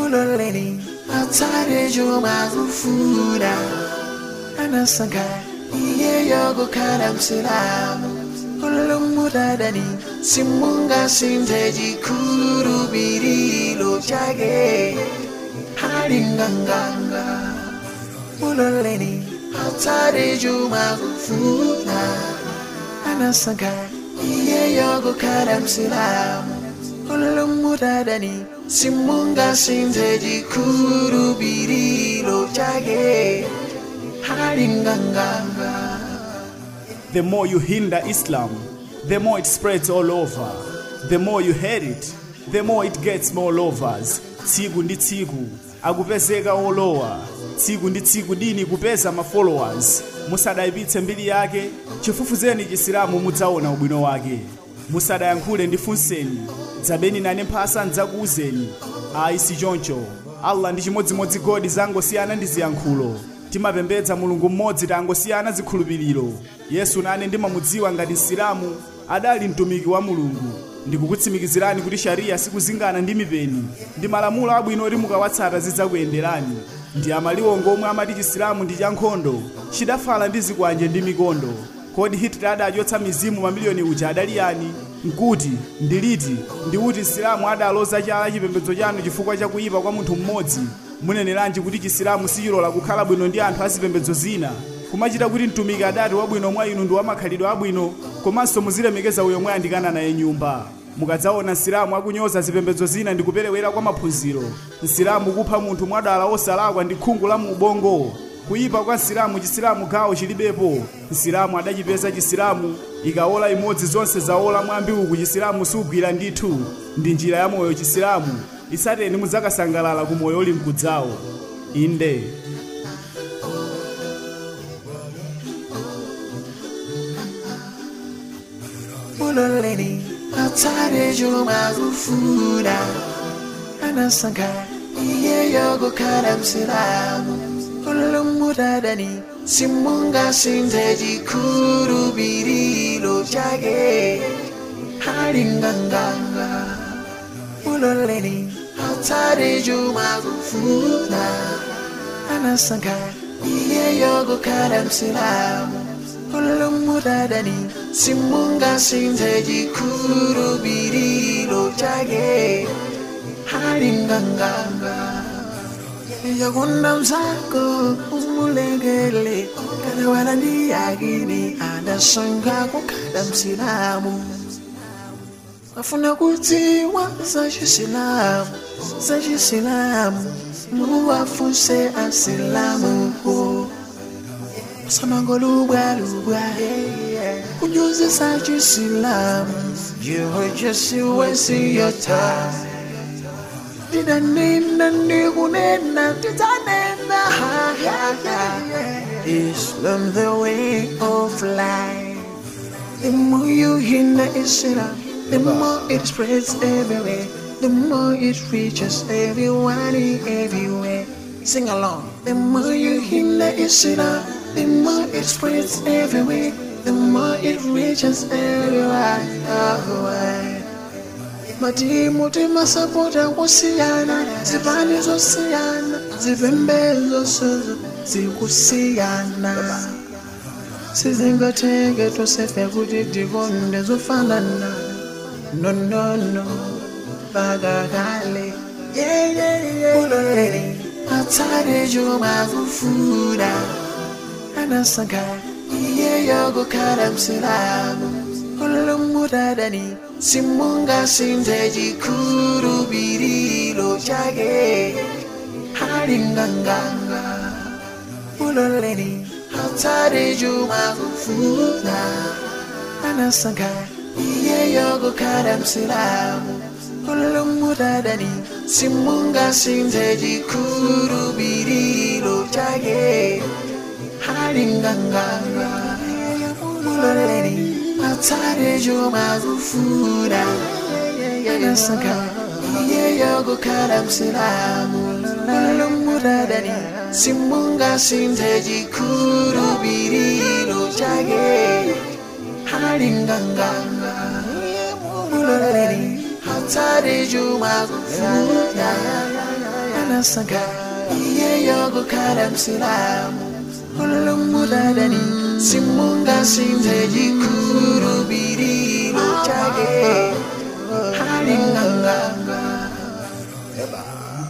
muloleni atsale chomwe akufuna anasankha iyeyo kukhala msilamu olomutadani simungasinthe chikhulupiriro chake halinganganga muloleni atsale chomwe akufuna anasankha iyeyo kukhala msilamu olomutadani simungasinthe chikhulupiriro chake halinganganga The more you hinder Islam, the more it spreads all over. The more you hate it, the more it gets more lovers. Tsiku ndi tsiku akupezeka olowa. Tsiku ndi tsiku dini kupeza ma followers. Musadayipitse mbiri yake, chifufuzeni chisilamu mudzaona ubwino wake. Musadayankhule ndifunseni, dzabeni nane mphasa ndidzakuwuzeni. Ayi si choncho. Allah ndi chimodzimodzi godi zangosiyana ndi ziyankhulo. timapembedza mulungu mmodzi tangosiyana zikhulupiriro yesu nane ndimamudziwa ngati msilamu adali mtumiki wa mulungu ndikukutsimikizirani kuti shariya sikuzingana ndi mipeni ndi malamulo abwino oti mukawatsata zidzakuyenderani ndi amaliwongo omwe amati chisilamu ndi chankhondo chidafala ndi zikwanje ndi mikondo kodi hitler adachotsa mizimu mamiliyoni uja adali yani nkuti ndiliti ndikuti msilamu adaloza chala chipembedzo chanu chifukwa cha kuyipa kwa munthu mmodzi muneneranji kuti chisilamu sichilola kukhala bwino ndi anthu azipembedzo zina kumachita kuti mtumiki adati wabwino mwa inu ndi wamakhalidwe abwino komanso muzilemekeza uyo mwe andikana naye nyumba mukadzaona msilamu akunyoza zipembedzo zina ndi kuperewera kwa maphunziro msilamu kupha munthu mwadala osalakwa ndi khungu la mu ubongo kuyipa kwa msilamu chisilamu gawo chilibepo msilamu adachipeza chisilamu ikaola imodzi zonse zaola mwambi uku chisilamu sugwira ndithu ndi njira ya moyo chisilamu isateni mudzakasangalala ku moyo uli mkudzawo inde muloleni atsale chomwe akufuna anasankha iyeyo kukhala msilamu olomutadani simungasinthe chikhulupiriro chake halinganganga muloleni atsale chomwe akufuna anasankha iyeyo kukhala msilamu olomutadani simungasinthe chikhulupiriro chake halinganganga yakunda mzako umulekele kana wala ndi yakini adasankha kukhala msilamu afuna kudziwa za chisilamu za chisilamu muwafunse asilamu samangolubwalubwa kunyuzisa chisilamu you're just wasting your time tidanena ndikunena tidzanena islam the way of life the more you hinder islam the more it spreads everywhere the more it reaches everyone everywhere sing along the more you hinder islam the more it spreads everywhere the more it reaches everyone everywhere matimu timasapota kusiyana zipani zosiyana zipembedzo sozo zikusiyana sizingateke tosefe kuti tikonde zofanana nonono pakakale uloleni atsale chomwe akufuna anasankha iyeyo kukhala msilamu olomutadani simungasinthe chikhulupiriro chake halinganganga uloleni atsale chomwe akufuna anasankha iyeyo kukhala msilamu olomutadani simungasinthe chikhulupiriro chake halinganganga uloleni atsale chomwe akufuna anasankha iyeyo kukhala msilamu olomutadani simungasinthe chikhulupiriro chake halinganganga uloleni atsale chomwe akufuna anasanga iyeyo kukhala msilamu ulumudadani simunga sinze chikhulupiriro chake halinganganga